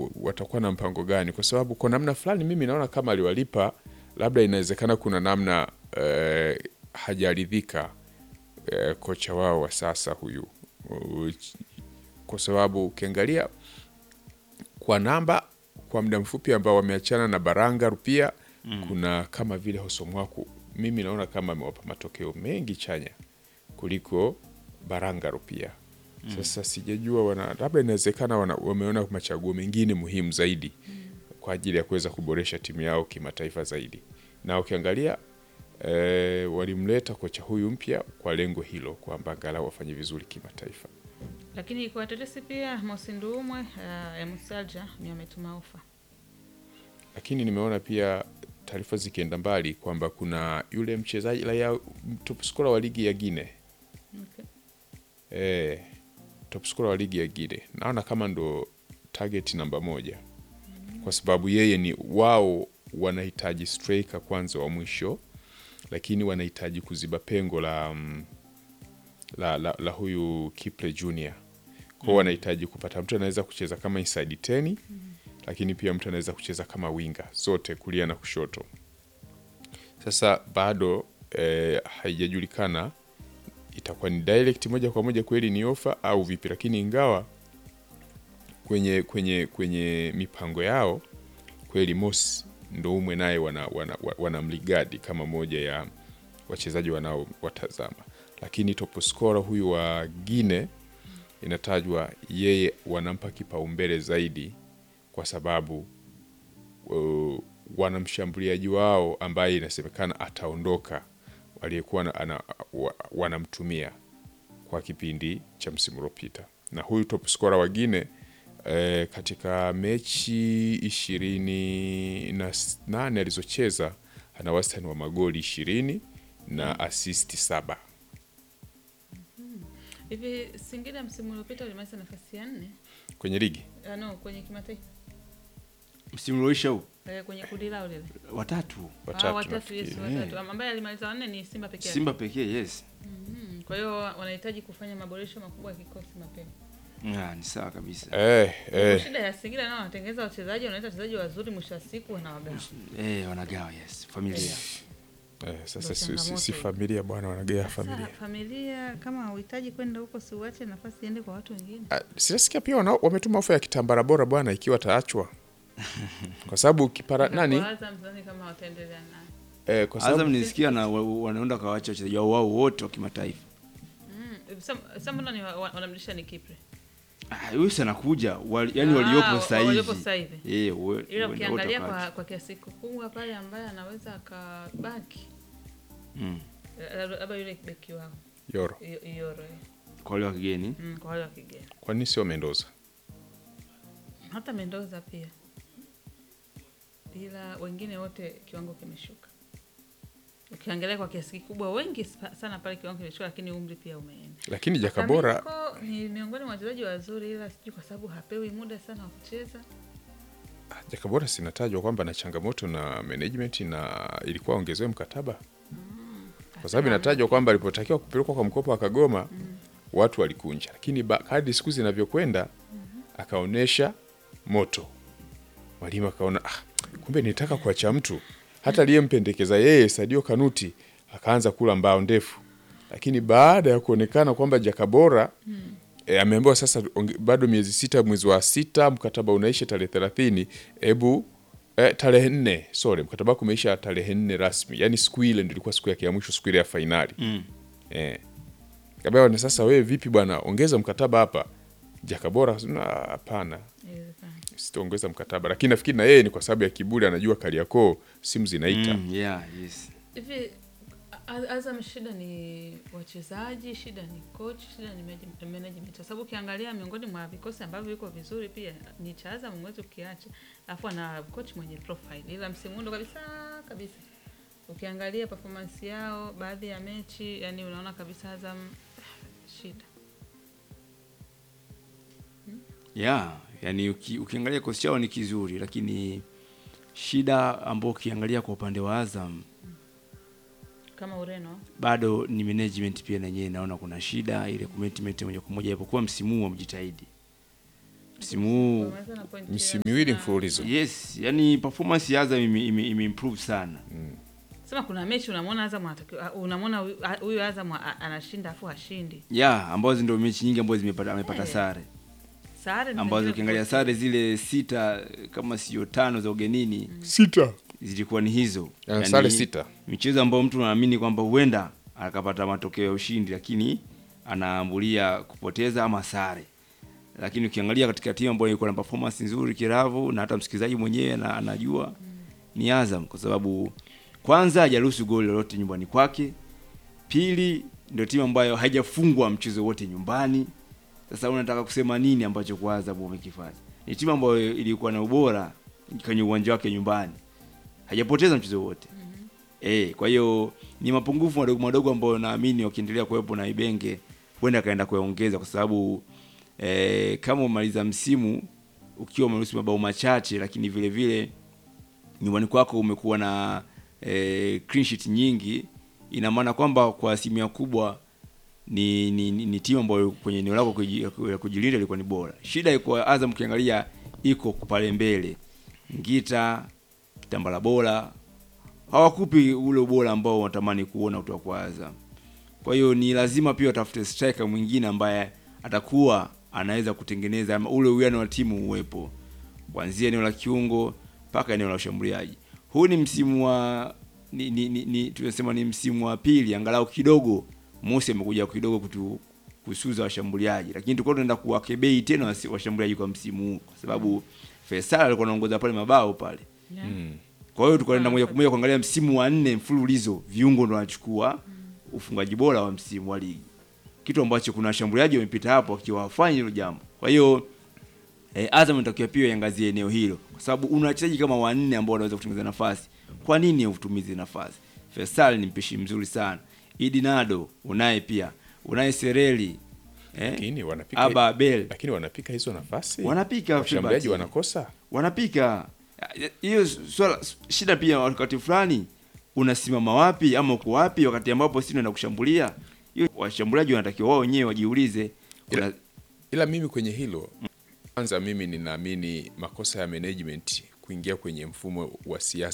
watakuwa na mpango gani, kwa sababu kwa namna fulani mimi naona kama aliwalipa, labda inawezekana kuna namna eh, hajaridhika eh, kocha wao wa sasa huyu Uh, kwa sababu ukiangalia kwa namba kwa muda mfupi ambao wameachana na Baranga Rupia kuna kama vile Hosomwaku, mimi naona kama amewapa matokeo mengi chanya kuliko Baranga Rupia. Sasa sijajua wana labda inawezekana wana- wameona machaguo mengine muhimu zaidi kwa ajili ya kuweza kuboresha timu yao kimataifa zaidi, na ukiangalia eh, walimleta kocha huyu mpya kwa lengo hilo kwamba angalau wafanye vizuri kimataifa. Lakini kwa tetesi pia Mosi Nduumwe uh, ya Musalja ni ametuma ofa. lakini nimeona pia taarifa zikienda mbali kwamba kuna yule mchezaji raia top scorer wa ligi ya Gine Okay. eh, top scorer wa ligi ya Gine naona kama ndo target namba moja, kwa sababu yeye ni wao wanahitaji striker kwanza wa mwisho, lakini wanahitaji kuziba pengo la, mm, la, la, la huyu Kiple Junior kwao wanahitaji kupata mtu anaweza kucheza kama inside 10 lakini pia mtu anaweza kucheza kama winga zote kulia na kushoto. Sasa bado eh, haijajulikana itakuwa ni direct moja kwa moja kweli ni ofa au vipi, lakini ingawa kwenye kwenye kwenye mipango yao kweli Mosi Ndoumwe naye wana, wana, wana mligadi kama moja ya wachezaji wanaowatazama, lakini top scorer huyu wa Gine inatajwa yeye wanampa kipaumbele zaidi kwa sababu uh, wana mshambuliaji wao ambaye inasemekana ataondoka waliyekuwa na- ana- wa- wanamtumia kwa kipindi cha msimu uliopita, na huyu top scorer wa Gine eh, katika mechi ishirini na s- nane alizocheza ana wastani wa magoli ishirini na asisti saba. Hivi Singida msimu uliopita ulimaliza nafasi ya nne? kwenye ligi Ah, no, kwenye kimataifa. msimu ulioisha huu Eh, kwenye kundi lao lile. watatu Ah, watatu watatu, yes, nafikiri. watatu. Ambaye alimaliza wanne ni Simba pekee. yake. Simba pekee yes. Mm, Kwa hiyo wanahitaji kufanya maboresho makubwa ya kikosi mapema. Ah, ni sawa kabisa. Eh, eh, Shida ya Singida nao wanatengeneza wachezaji, wanaleta wachezaji wazuri, mwisho wa siku wanawagawa. Eh, wanagawa yes. Familia. eh, sasa Ndo si, si, si changamoto familia bwana, wanagea Sasa familia. familia kama hauhitaji kwenda huko, si uache nafasi iende kwa watu wengine. Ah, Sinasikia pia wana, wametuma ofa ya kitambara bora bwana, ikiwa taachwa kwa sababu kipara nani Kwa Azam sidhani kama wataendelea naye. eh, kwa sababu Azam nilisikia na wa- wanaenda kawacha wachezaji wao wao wote wa kimataifa. Mm, Sam- Sam mbona ni wa- wa- wanamlisha ni Kipre? Ah, huyu si anakuja wali, yani Ah, waliopo wa- sasa hivi. waliopo sasa hivi. Eh, we- Ila we- ukiangalia wote kwa, wakaachwa. kwa kiasi kikubwa pale ambaye anaweza akabaki Mm. eh, labda yule beki wao Yoro, Iyo- Iyoro eh. Kwa wale wa kigeni. mm, kwa wale wa kigeni, kwa nini sio Mendoza? hata Mendoza pia, ila wengine wote kiwango kimeshuka. Ukiangalia kwa kiasi kikubwa wengi spa- sana pale kiwango kimeshuka, lakini umri pia umeenda. Lakini Jakabora Kamiko ni miongoni mwa wachezaji wazuri, ila sijui kwa sababu hapewi muda sana wa kucheza. ah, Jakabora sinatajwa kwamba na changamoto na management na ilikuwa ongezewe mkataba kwa sababu inatajwa kwamba alipotakiwa kupelekwa kwa mkopo wa Kagoma watu walikunja, lakini ba- kadri siku zinavyokwenda akaonesha moto. Mwalimu akaona ah, kumbe nitaka kuacha mtu hata aliyempendekeza yeye Sadio Kanuti akaanza kula mbao ndefu, lakini baada ya kuonekana kwamba Jakabora e, ameambiwa sasa onge- bado miezi sita, mwezi wa sita mkataba unaisha tarehe thelathini, hebu eh, tarehe nne sorry, mkataba wako umeisha tarehe nne rasmi, yani siku ile ndio ilikuwa siku yake ya mwisho, siku ile ya fainali Mm. eh. Kabewa na sasa, wewe vipi bwana, ongeza mkataba hapa. Jakabora akasema, "Ah, hapana, Inawezekana. sitaongeza mkataba, lakini nafikiri na yeye ni kwa sababu ya kiburi, anajua Kariakoo simu zinaita Mm, yeah, yes. Hivi A- Azam shida ni wachezaji, shida ni coach, shida ni manage- management. Kwa sababu ukiangalia miongoni mwa vikosi ambavyo viko vizuri pia ni cha Azam, mwezi ukiacha, alafu ana coach mwenye profile, ila msimu huu ndo kabisa kabisa, ukiangalia performance yao baadhi ya mechi, yani unaona kabisa Azam shida. Yeah, yani uki, ukiangalia kikosi chao ni kizuri lakini shida ambayo ukiangalia kwa upande wa Azam Kama Ureno bado ni management pia na yenyewe naona kuna shida ile commitment moja kwa moja ipokuwa msimu huu wamejitahidi msimu huu Wameweza na pointi misimu ya miwili hamsini na- mfululizo yes, yani performance ya Azam ime, ime, ime improve sana. Sema kuna mechi unamwona Azam anatakiwa unamwona huyu- huyu Azam a- anashinda afu hashindi. Yeah, ambazo ndio mechi nyingi ambazo zimepata amepata Eh, sare. Sare ni Ambazo zingine ukiangalia tofauti. sare zile sita kama sio tano za ugenini sita zilikuwa ni hizo. Ya, sare sita. Michezo ambayo mtu anaamini kwamba huenda akapata matokeo ya ushindi lakini anaambulia kupoteza ama sare. Lakini ukiangalia katika timu ambayo iko na performance nzuri kiravu na hata msikilizaji mwenyewe na anajua ni Azam kwa sababu kwanza hajaruhusu goli lolote nyumbani kwake. Pili ndio timu ambayo haijafungwa mchezo wote nyumbani. Sasa unataka kusema nini ambacho kwa Azam wamekifanya? Ni timu ambayo ilikuwa na ubora kwenye uwanja wake nyumbani. Hajapoteza mchezo wote. Eh, kwa hiyo ni mapungufu madogo madogo ambayo naamini wakiendelea kuwepo na Ibenge huenda akaenda kuyaongeza kwa sababu eh, kama umaliza msimu ukiwa umeruhusu mabao machache lakini vile vile nyumbani kwako umekuwa na eh, clean sheet nyingi, ina maana kwamba kwa asilimia kubwa ni, ni, ni, ni timu ambayo kwenye eneo lako kuji- la kujilinda ilikuwa ni bora. Shida iko Azam, ukiangalia iko pale mbele, Ngita, Kitambala bora hawakupi ule ubora ambao wanatamani kuona kutoka kwa Azam. Kwa hiyo ni lazima pia watafute striker mwingine ambaye atakuwa anaweza kutengeneza ama ule uwiano wa timu uwepo kuanzia eneo la kiungo mpaka eneo la ushambuliaji. Huu ni msimu wa ni, ni, ni, ni tunasema ni msimu wa pili, angalau kidogo Mosi amekuja kidogo kutu kusuza washambuliaji, lakini tulikuwa tunaenda kuwakebei tena wasi- washambuliaji kwa msimu huu, kwa sababu Faisal alikuwa anaongoza pale mabao pale. Yeah. Kwa hiyo tukaenda moja kwa moja kuangalia msimu wa nne mfululizo, viungo ndo wanachukua ufungaji bora wa msimu wa ligi, kitu ambacho kuna washambuliaji wamepita hapo wakiwa hawafanyi hilo jambo. Kwa hiyo eh, Azam inatakiwa pia iangazie eneo hilo, kwa sababu una wachezaji kama wanne ambao wanaweza kutengeneza nafasi. Kwa nini utumize nafasi? Faisal ni mpishi mzuri sana, Idi Nado unaye pia, unaye Sereli eh, lakini wanapika Aba Abel lakini wanapika hizo nafasi Wanapika, washambuliaji Filbert. wanakosa wanapika hiyo swala shida pia wakati fulani unasimama wapi ama uko wapi wakati ambapo si unaenda kushambulia hiyo washambuliaji wanatakiwa wao wenyewe wajiulize kuna, ila mimi kwenye hilo kwanza mimi ninaamini makosa ya management kuingia kwenye mfumo wa siasa